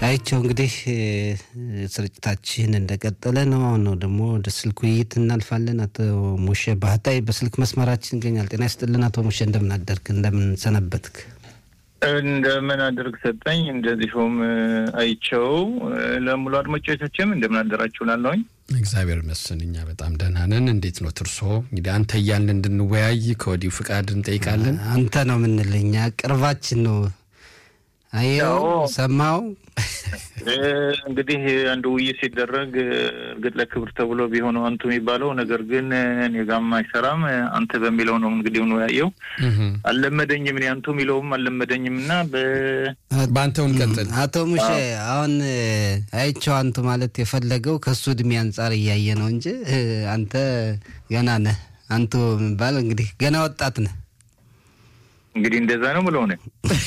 አይቸው እንግዲህ ስርጭታችን እንደቀጠለ ነው። አሁን ነው ደግሞ ወደ ስልክ ውይይት እናልፋለን። አቶ ሙሼ ባህታይ በስልክ መስመራችን ይገኛል። ጤና ይስጥልን አቶ ሙሼ፣ እንደምን አደርክ? እንደምን ሰነበትክ? እንደምን አደርግ ሰጠኝ። እንደዚሁም አይቸው ለሙሉ አድማጮቻችንም እንደምን አደራችሁ ላለሁኝ እግዚአብሔር ይመስገን እኛ በጣም ደህና ነን። እንዴት ነው ትርሶ? እንግዲህ አንተ እያልን እንድንወያይ ከወዲሁ ፍቃድ እንጠይቃለን። አንተ ነው የምንል እኛ ቅርባችን ነው። አየው ሰማው እንግዲህ አንድ ውይይት ሲደረግ እርግጥ ለክብር ተብሎ ቢሆነው አንቱ የሚባለው ነገር ግን እኔ ጋም አይሰራም። አንተ በሚለው ነው እንግዲህ ነው ያየው። አልለመደኝም፣ እኔ አንቱ የሚለውም አልለመደኝም እና በአንተው እንቀጥል። አቶ ሙሼ አሁን አይቼው አንቱ ማለት የፈለገው ከሱ እድሜ አንጻር እያየ ነው እንጂ አንተ ገና ነህ። አንቱ የሚባል እንግዲህ ገና ወጣት ነህ። እንግዲህ እንደዛ ነው ብለው ነ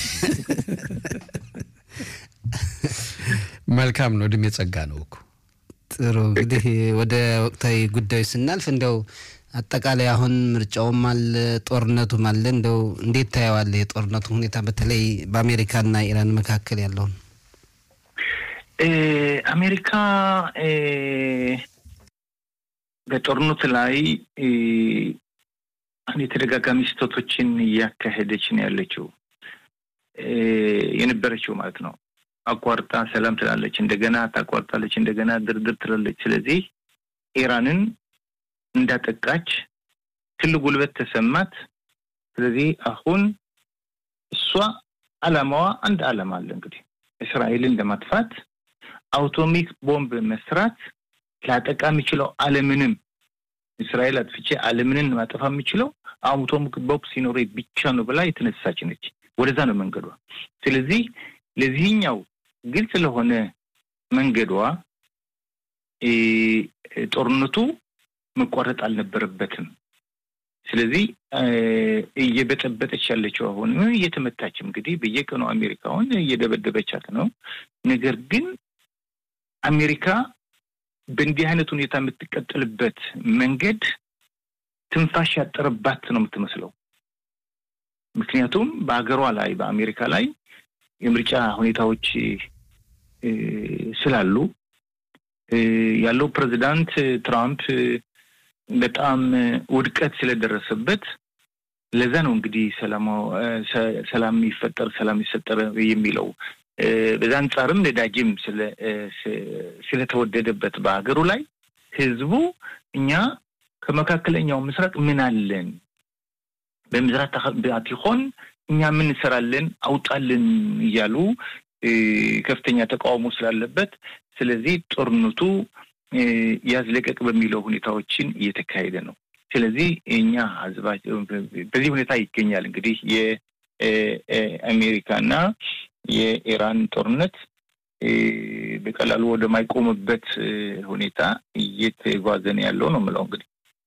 መልካም ነው። እድሜ ጸጋ ነው እኮ። ጥሩ እንግዲህ ወደ ወቅታዊ ጉዳዮች ስናልፍ እንደው አጠቃላይ አሁን ምርጫውም አለ ጦርነቱም አለ። እንደው እንዴት ታየዋለህ የጦርነቱ ሁኔታ በተለይ በአሜሪካና ኢራን መካከል ያለውን? አሜሪካ በጦርነቱ ላይ የተደጋጋሚ ስህተቶችን እያካሄደች ነው ያለችው የነበረችው ማለት ነው። አቋርጣ ሰላም ትላለች፣ እንደገና ታቋርጣለች፣ እንደገና ድርድር ትላለች። ስለዚህ ኢራንን እንዳጠቃች ትልቅ ጉልበት ተሰማት። ስለዚህ አሁን እሷ አላማዋ አንድ አላማ አለ እንግዲህ እስራኤልን ለማጥፋት አውቶሚክ ቦምብ መስራት ላጠቃ የሚችለው ዓለምንም እስራኤል አጥፍቼ ዓለምንን ማጠፋ የሚችለው አውቶሚክ ቦምብ ሲኖረ ብቻ ነው ብላ የተነሳች ነች። ወደዛ ነው መንገዷ። ስለዚህ ለዚህኛው ግልጽ ለሆነ መንገዷ ጦርነቱ መቋረጥ አልነበረበትም። ስለዚህ እየበጠበጠች ያለችው አሁን እየተመታችም እንግዲህ በየቀኑ አሜሪካውን እየደበደበቻት ነው። ነገር ግን አሜሪካ በእንዲህ አይነት ሁኔታ የምትቀጥልበት መንገድ ትንፋሽ ያጠረባት ነው የምትመስለው። ምክንያቱም በሀገሯ ላይ በአሜሪካ ላይ የምርጫ ሁኔታዎች ስላሉ ያለው ፕሬዚዳንት ትራምፕ በጣም ውድቀት ስለደረሰበት ለዛ ነው እንግዲህ ሰላም ይፈጠር ሰላም ይፈጠር የሚለው። በዛ አንጻርም ነዳጅም ስለተወደደበት በሀገሩ ላይ ህዝቡ እኛ ከመካከለኛው ምስራቅ ምን አለን በምስራቅ አትሆን እኛ ምን እንሰራለን አውጣልን እያሉ ከፍተኛ ተቃውሞ ስላለበት ስለዚህ ጦርነቱ ያዝለቀቅ በሚለው ሁኔታዎችን እየተካሄደ ነው። ስለዚህ እኛ ህዝባችን በዚህ ሁኔታ ይገኛል። እንግዲህ የአሜሪካና የኢራን ጦርነት በቀላሉ ወደማይቆምበት ሁኔታ እየተጓዘ ነው ያለው ነው የምለው እንግዲህ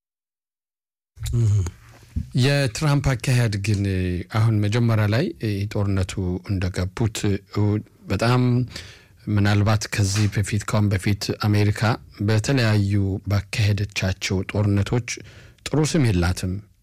የትራምፕ አካሄድ ግን አሁን መጀመሪያ ላይ ጦርነቱ እንደገቡት በጣም ምናልባት ከዚህ በፊት ካሁን በፊት አሜሪካ በተለያዩ ባካሄደቻቸው ጦርነቶች ጥሩ ስም የላትም።